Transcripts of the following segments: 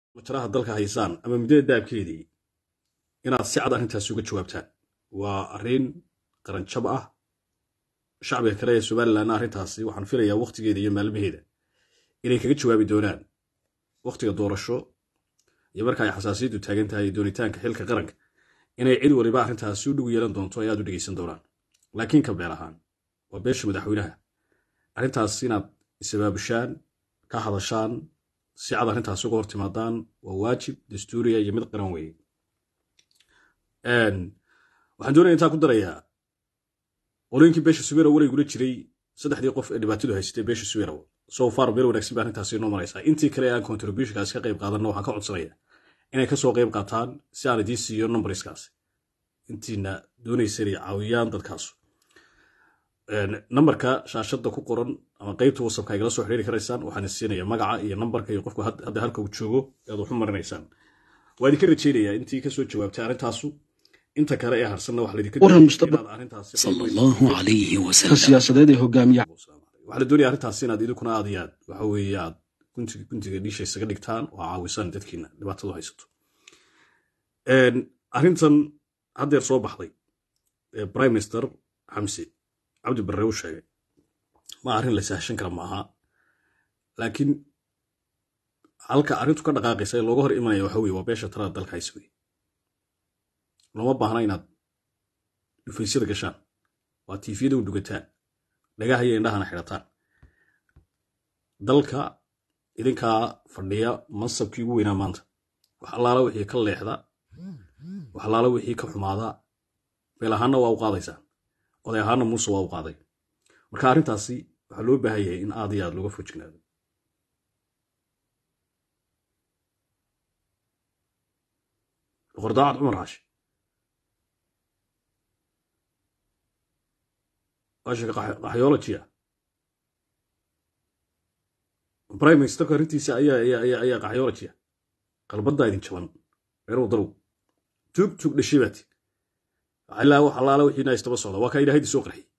majaraha dalka haysaan ama muddada daabkeedii inaad si cad arrintaasi uga jawaabtaan waa arrin qaranjab ah shacbiga kale ee somalilanna arrintaasi waxaan filayaa wakhtigeeda iyo maalmaheeda inay kaga jawaabi doonaan wakhtiga doorasho iyo marka ay xasaasiyaddu taagan tahay doonitaanka xilka qaranka inay cid waliba arrintaasi u dhigu yeelan doonto ay aad u dhegeysan doonaan laakiin ka beel ahaan waa beesha madaxweynaha arrintaas inaad isabaabushaan ka hadashaan si cad arrintaasi uga hor timaadaan waa waajib dastuuriya iyo mid qaran weeye waxaan doonaya intaa ku darayaa qolooyinkii beesha subeerow walaygula jiray saddexdii qof ee dhibaatadu haysatay beesha subeerow so far meel wanaagsan ba arrintaasi inoo maraysaa intii kale aan contributionkaasi ka qayb qaadanna waxaan ka codsanaya inay kasoo qayb qaataan si aan idiin siiyo numberskaasi intiina doonaysa inay caawiyaan dadkaasu nambarka shaashadda ku qoran ama qaybta wasabka igala soo xiriiri karaysaan waxaan isiinaya magaca iyo nambarka iyo qofku hadda halka uu joogo aad waxu marinaysaan waa idinka rajeynayaa intii kasoo jawaabtay arrintaasu inta kale ee harsanna wax laydinka waran mustafa sala allahu calayhi ka wasalam siyaasadeed ee hogaamiya waxaa la doonaya arrintaasi inaad idinkuna aad iyo aad waxa weeye aad guntiga guntiga dhiisha isaga dhigtaan oo caawisaan dadkiina dhibaatadu haysato arrintan haddeer soo baxday ee prime minister xamse cabdi barre u sheegay ma arrin la sahashan kara maaha laakiin halka arrintu ka dhaqaaqaysa ee looga hor imanaya waxa weye waa beesha talada dalka haysa weye looma baahna inaad dhufaysyada gashaan waa tiifiyada u dugataan dhagaha iyo indhahana xidhataan dalka idinkaa fadhiya mansabkii ugu weynaa maanta wax allaala wixii ka leexda wax allaala wixii ka xumaada beel ahaanna waa u qaadaysaan oday ahaanna muuse waa u qaaday marka arrintaasi waxaa loo baahan yahay in aad iyo aad looga fojignaado boqordaacad cumar xaashi waashiga qaxyoolojiya prime ministerka arrintiisa ayaa ayaa ayaa ayaa qaxyoolojiya qalbaddaa idin jaban reer wadarow tuug tuug dhashay baati ilaa wax allaala wixiina istaba socda waa kaa ilaahaydi soo qarxiyey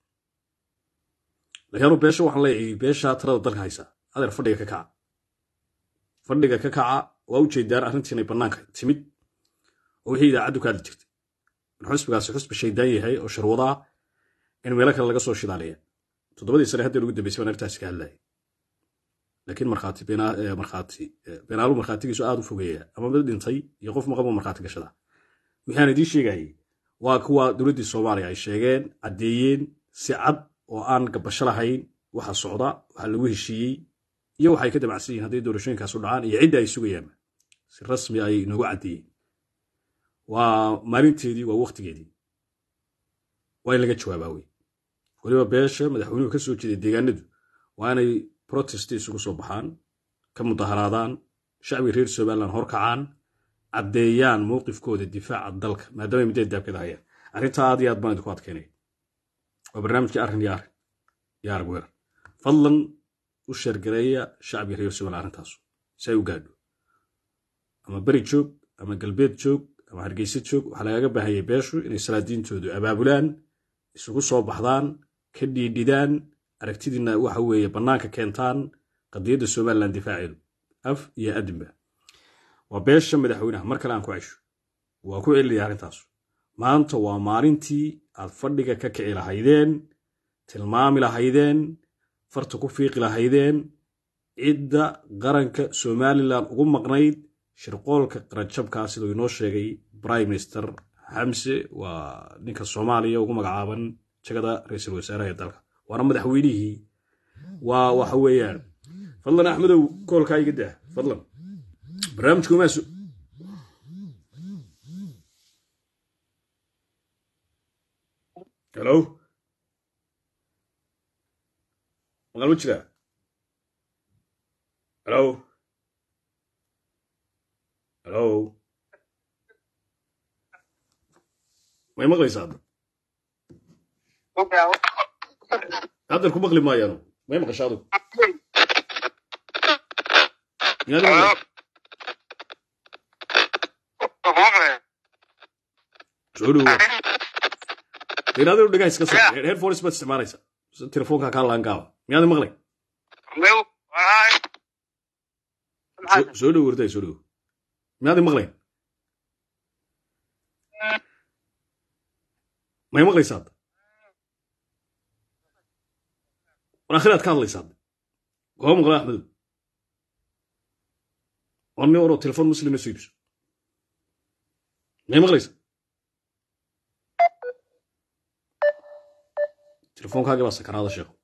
laakiin anu beesha waxaan leeyahay beesha talada dalka haysa adeer fadhiga ka kaca fadhiga ka kaca waa u jeedaan arrintii inay bannaanka timid oo wixii idaacaddu ka hadli jirtay in xusbigaasi xusbi shaydaan yahay oo sharwadaa in meelo kale laga soo shidaaleeya toddobadii sane haddeer ugu dambeysay baan arrintaasi ka hadlayay laakiin markhaati markhaati beenaalu markhaatigiisu aad u fogeeya ama mid dhintay iyo qof maqabo markhaati gashada wixii aan idiin sheegayay waa kuwa dowladdii soomaaliya ay sheegeen caddeeyeen si cad oo aan gabasho lahayn waxa socda waxa lagu heshiiyey iyo waxay ka damacsan yihiin hadday doorashooyinkaasu dhacaan iyo cidda ay sugayaan si rasmi ay inoogu caddeeyeen waa maalinteedii waa waktigeedii waa in laga jawaabaa wey weliba beesha madaxweynuhu ka soo jeeday deegaanadu waa inay protest isugu soo baxaan ka mudaharaadaan shacbiga reer somaliland horkacaan caddeeyaan mowqifkooda difaaca dalka maadaama midada daabkada hayaan arrintaa aad iyo aad baan idinku adkeynaya waa barnaamijkii arrin iyo arrin iyo arag weerar fadlan u sheergareeya shacbiga reer somaliland arrintaasu si ay u gaadho ama beri joog ama galbeed joog ama hargeysa joog waxaa lagaga baahanyay beeshu inay salaadiintoodu abaabulaan isugu soo baxdaan ka dhiidhidaan aragtidiina waxa weeye bannaanka keentaan qadiyadda somaliland difaaceedu af iyo adinba waa beesha madaxweynaha mar kale aan ku cesho waa ku celinaya arrintaas maanta waa maalintii aad fadhiga ka kici lahaydeen tilmaami lahaydeen farta ku fiiqi lahaydeen cidda qaranka somalilan ugu maqnayd shirqoolka qaranjabkaa siduu inoo sheegay prime minister xamse waa ninka soomaaliya ugu magacaaban jagada ra-iisul wasaaraha ee dalka waana madaxweynihii waa waxa weeyaan fadlan axmedow koolkaa iga daa fadlan barnaamijku maasu helo maqal ma jiraa helo helo may maqlaysaa hadda haddan ku maqli maayaanu may maqasha adigu miyaad maqlay soo dhowo inaad dhagaha iska saar headphones baad isticmaalaysaa telefoonka kaa laangaaba miyaad maqlay soo dhowo warday soo dhowo miyaad i maqlayn may maqlaysaa hadda war akhiraad ka hadlaysaa hadda koo maqla axmedow war nin oroo telefon muslimna soo iibso may maqlaysaa telefonkaaga baa sakaraada sheeko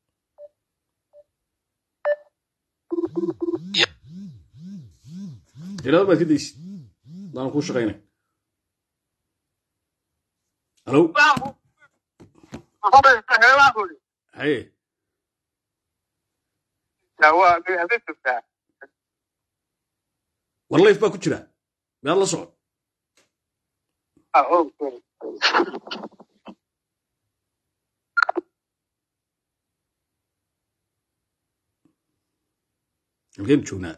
tirada baad ka daysid hadaan kuu shaqaynay halo haye war layf baa ku jira miyaad la socon halkeenu joognaa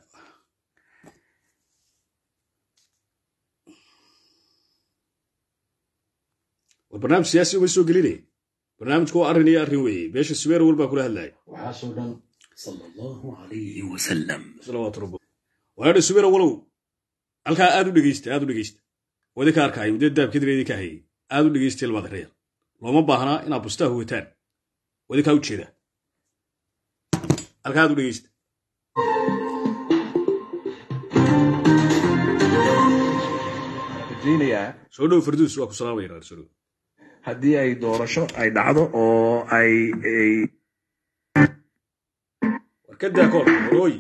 war barnaamij siyaasi uma soo gelinaya barnaamijku waa arrin iyo arrin weeye beesha subeer wal baa kula hadlaya waxaasoo dhan sala allahu calayhi wasalam salawaatu rabbi waadha subeer walow halkaa aad u dhegeysta aad u dhegeysta wadi ka arkaayo mudee daabkadireedii ka hayay aad u dhegeysta ilmaad reer looma baahnaa inaad bustaa huwataan wadi kaa u jeeda halkaa aad u dhegeysta rajaynayaa soo dhow farduus waa ku salaamaya reer soo dhow haddii ay doorasho ay dhacdo oo ay ay war ka daa kool warooyi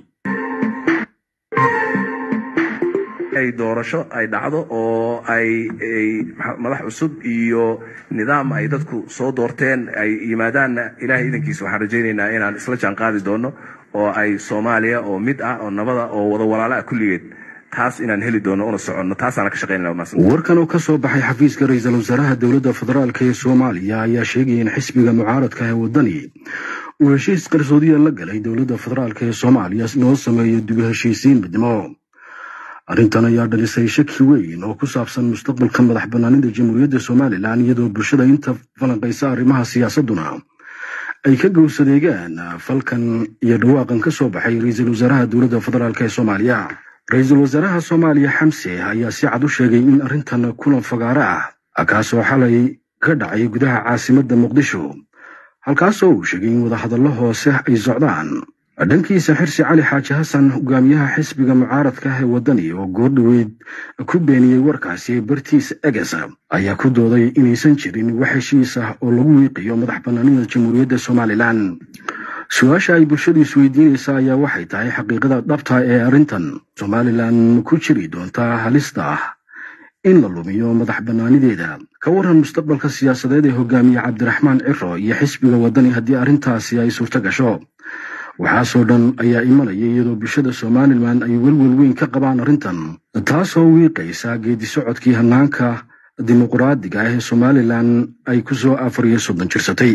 ay doorasho ay dhacdo oo ay ay maxa- madax cusub iyo nidaam ay dadku soo doorteen ay yimaadaanna ilaahay idankiisa waxaan rajaynaynaa inaan isla jaan qaadi doono oo ay soomaaliya oo mid ah oo nabada oo wada walaala ah kulligeed taas inaan heli doono una soconno taasaana ka shaqaynana wanaagsan warkan oo ka soo baxay xafiiska ra-iisul wasaaraha dowladda federaalk ee soomaaliya ayaa sheegaya in xisbiga mucaaradka ee waddani uu heshiis qarsoodiya la galay dowladda federaalk ee soomaaliya loo sameeyo dib u heshiisiin midnimo arrintan ayaa dhalisay shaki weyn oo ku saabsan mustaqbalka madax bannaanida jamhuuriyadda somalilan iyadoo bulshada inta falanqaysa arrimaha siyaasadduna ay ka gowsadeegaan falkan iyo dhawaaqan ka soo baxay ra-iisul wasaaraha dowladda federaalk ee soomaaliya ra-iisul wasaaraha soomaaliya xamse ayaa si cad u sheegay in arrintan kulan fagaaro ah kaasoo xalay ka dhacay gudaha caasimadda muqdisho halkaasoo uu sheegay in wadahadallo hoose ay socdaan dhankiisa xirsi cali xaaji xasan hogaamiyaha xisbiga mucaaradka ah ee waddani oo goordhoweyd ku beeniyey warkaasi bartiis eges ayaa ku dooday inaysan jirin wax heshiis ah oo lagu wiiqiyo madax bannaanida jamhuuriyadda somalilan su-aasha ay bulshadu isweydiinaysa ayaa waxay tahay xaqiiqada dhabta ee arrintan somalilan ku jiri doontaa halista ah in la lumiyo madax bannaanideeda ka waran mustaqbalka siyaasadeed ee hogaamiye cabdiraxmaan ciro iyo xisbiga waddani haddii arrintaasi ay suurto gasho waxaasoo dhan ayaa imanaya iyadoo bulshada somalilan ay welwel weyn ka qabaan arrintan taasoo wiiqaysa geedi socodkii hannaanka dimuqraadiga ah ee somalilan ay ku soo afar iyo soddon jirsatay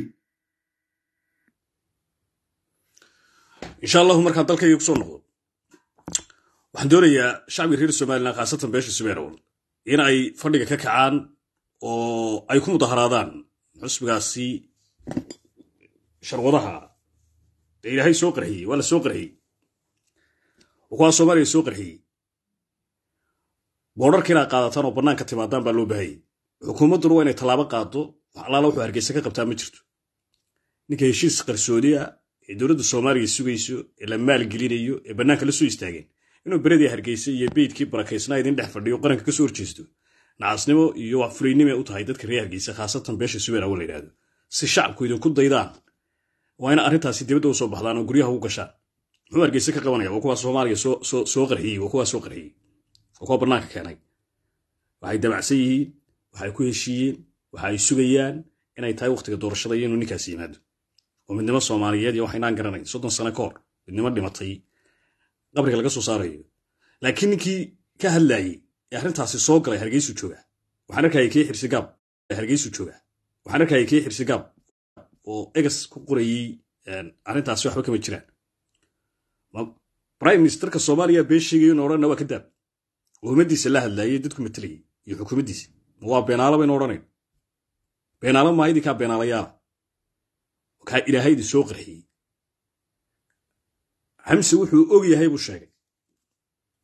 insha allahu markaan dalkayga kusoo noqdo waxaan doonayaa shacbiga reer somalilan khaasatan beesha subeerowal in ay fadhiga ka kacaan oo ay ku mudaharaadaan xusbigaasi sharwadaha dee ilaahay soo qarxiyey waa la soo qarxiyey oo kuwaa soomaaliya soo qarxiyey boodharka inaad qaadataan oo bannaanka timaadaan baa loo baahayay xukuumadduna waa inay tallaabo qaado wax allaala wuxuu hargeysa ka qabtaa ma jirto ninka heshiis qarsoodi ah ee dowladda soomaaliya sugayso ee la maalgelinayo ee bannaanka la soo istaageen inuu beredii hargeysa iyo beydkii barakaysnaa idin dhex fadhiyo qaranka ka soo horjeesto nacasnimo iyo wax fulaynimo u tahay dadka reer hargeysa khaasatan beesha subeer awo la yidhahdo si shacabku idinku daydaan waa ina arrintaasi dibadda u soo baxdaan oo guryaha u gashaan muxuu hargeysa ka qabanaya waa kuwaa soomaaliya soo soo- soo qarxiyey waa kuwaa soo qarxiyey waa kuwa bannaanka keenay waxay damacsan yihiin waxay ku heshiiyeen waxa ay sugayaan inay tahay wakhtiga doorashada iyo inuu ninkaasi yimaado oo midnimo soomaaliyeed iyo waxaynaan garanayn soddon sano ka hor midnimo dhimatay qabriga laga soo saarayo laakiin ninkii ka hadlayey ee arrintaasi soo galay hargeysu jooga waxaan arkayay kii xirsigaab ee hargeysu jooga waxaan arkayay kii xirsigaab oo egas ku qorayey een, arrintaasi waxba kama jiraan Ma- prime ministerka soomaaliya been sheegayo in odhanna waa ka daab oo ummaddiisa la hadlayay dadku matalayay iyo xukuumaddiisa ma waa beenaalo baynu odhanayn beenaalo maa idinkaa beenaalayaala kaa ilaahay idin soo qarxiyey xamse wuxuu og yahay buu sheegay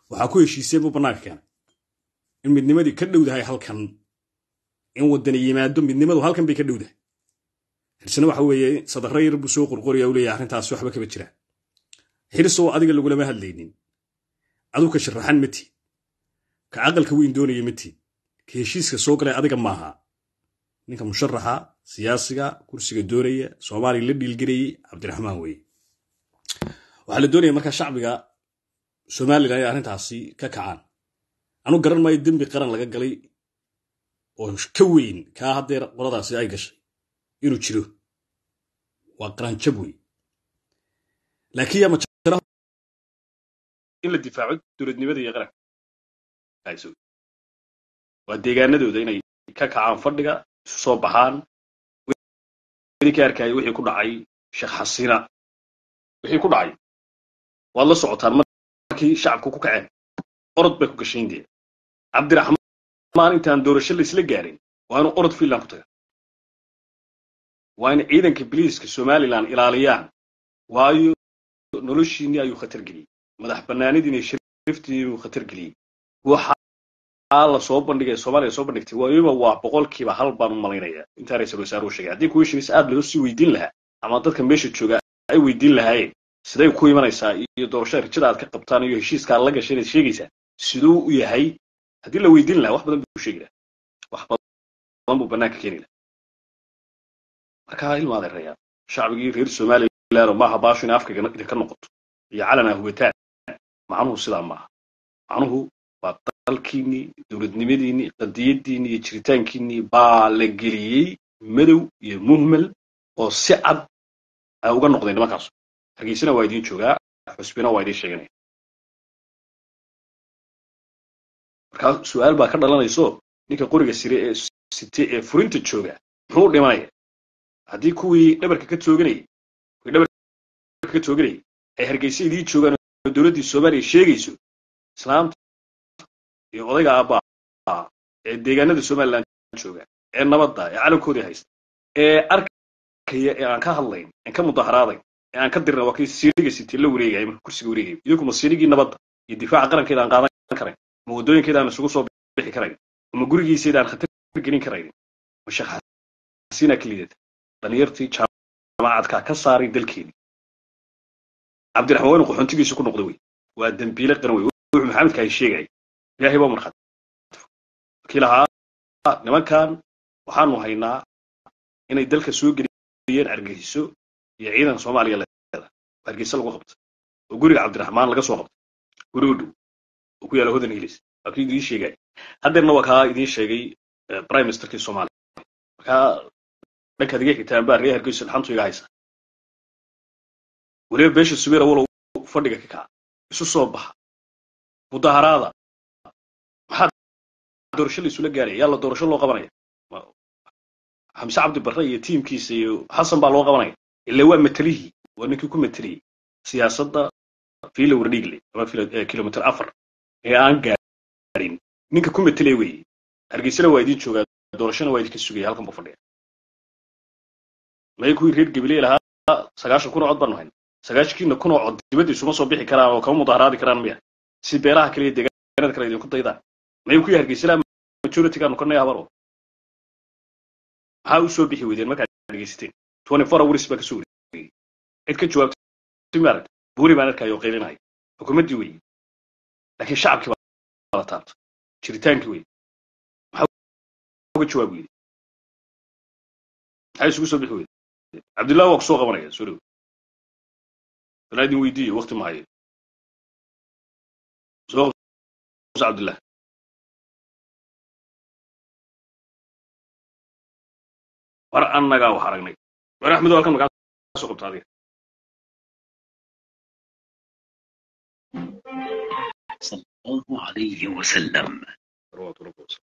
waxaa ku heshiiseen buu bannaanka keenay in midnimadii ka dhowdahay halkan in waddani yimaado midnimadu halkan bay ka dhowdahay xirsina waxa weeye sadarro yar buu soo qorqoraya u leeyahay arrintaasi waxba kama jiraan xirsoo adiga lagulama hadlaynin aduu ka sharaxan ma tiid ka aqalka weyn doonaya ma tiid ka heshiiska soo galay adiga maaha ninka musharaxa siyaasiga kursiga doonaya soomaaliya la dhiilgelayey cabdiraxmaan weeye waxaa la doonaya markaa shacbiga somalilan ay arrintaasi ka kacaan anu garan maayo dembi qaran laga galay oo ka weyn kaa haddeer qoladaasi ay gashay inuu jiro waa qaranjab wey laakiin yaa majara in la difaaco dowladnimada iyo qaranka waa deegaanadooda inay ka kacaan fadhiga isu soo baxaan ka arkaya wixii ku dhacay sheekh xasina wixii ku dhacay waad la socotaan markii shacabku ku kaceen orod bay ku gashayn dee cabdiraxmaan intaan doorasho laisla gaarin waa inuu orod fiinland ku taga waa in ciidanka biliiska somalilan ilaaliyaan waayo noloshiinii ayuu khatar geliyey madax bannaanidiina shariftiinuu khatar geliyey waxaa la soo bandhigay soomaaliya soo bandhigtay waliba waa boqolkiiba hal baan u malaynaya intaa ra-isul wasaare uu sheegay haddii kuweshinis aad loo sii weydiin lahaa ama dadka meesha jooga ay weydiin lahaayeen siday ku imanaysaa iyo doorashada rajada aad ka qabtaan iyo heshiiska aad la gashay inaad sheegaysaa siduu u yahay haddii la weydiin lahaa wax badan buu sheegi lahaa wax badan buu bannaanka keeni lahaa markaa ilma adeerayaan shacbigii reer somaliland oo maaha baashu inay afkayga idinka noqoto iyo calana hubataan macnuhu sidaa maaha macnuhu waa dalkiinnii dowladnimadiinnii qadiyaddiinnii iyo jiritaankiinnii baa la geliyey madow iyo muhmel oo si cad ay uga noqdeen nimankaasu hargeysana waa idiin joogaa xusbina waa idiin sheeganaya markaa su-aal baa ka dhalanayso ninka qoriga sire ee site ee furinta jooga muxuu dhimanaya haddii kuwii dhabarka ka tooganayay kuwii dhabarka ka tooganayay ay hargeysa idiin joogaan oo dowladdii soomaaliya sheegayso islaamta iyo odayga aabbaa ee deegaanada somaliland jooga ee nabadda ee calankoodii haysta ee arkaya ee aan ka hadlayn aan ka mudaharaadayn ee aan ka dirna waa kii siiriga sitee la wareegaya marka kursiga wareegaya idinku ma siirigii nabadda iyo difaaca qarankeeda aan qaadan karayn ma waddooyinkeeda aan isugu soo bixi karayn ma gurigiiseeda aan khatar gelin karayn ma shaqaasiinaa ka liidata dhalinyartii jaamacadkaa ka saaray dalkeedii cabdiraxmaan waa inu qaxoontigiisu ku noqda wey waa dembiile qaran wey wuxuu maxamedka ay sheegaya ilaahay baa markhaati markii lahaa nimankan waxaanu haynaa inay dalka soo geliyeen argeyso iyo ciidan soomaaliya leeda hargeysa lagu qabtay oo guriga cabdiraxmaan laga soo qabtay guri u dhow oo ku yaala hodan hilis waa kii idiin sheegaya haddeerna waa kaa idiin sheegay prime ministerkii soomaaliya markaa dhankaad iga xigtaan baa reer hargeyso dhaxantu iga haysa weliba beesha subeera walow fadhiga ka kaca isu soo baxa mudaharaada maxaa doorasho la isula gaaraya yaa la doorasho loo qabanaya xamse cabdi barre iyo tiimkiisa iyo xasan baa loo qabanaya ila waa matalihii waa ninkii ku mateliyey siyaasadda fiila wardhiigle ama kilomitr afar ee aan gaarin ninka ku matelaya weeye hargeysana waa idiin joogaa doorashona waa idinka sugaya halkan buu fadhiya may kuwii reer gabiley lahaa sagaashan kun oo cod baanu hayn sagaashankiina kun oo cod dibadda isuma soo bixi karaan oo kama mudaharaadi karaan miya si beelaha kale iyo deegaanada kale idinku daydaan may kuwii hargeysana majoritygaanu ka nay habaro maxaa u soo bixi weydeen markaad dhegeysateen twenty four hours baa kasoo wareegay cid ka jawaabtay maaragta buuri baan arkaya oo qaylinaya xukuumaddii weeye laakiin shacabkii baa la taabta jiritaankii weeye maxaa uga jawaab weyday maxaa isugu soo bixi weyday cabdullahi waa kusoo qabanaya soo dhow balaa idin weydiiyo wakti ma hayo soo qabso cabdullah war annagaa wax aragnay war axmedo halkan makaa soo qabta adiga صلى الله عليه وسلم salawatu rabbi wasalam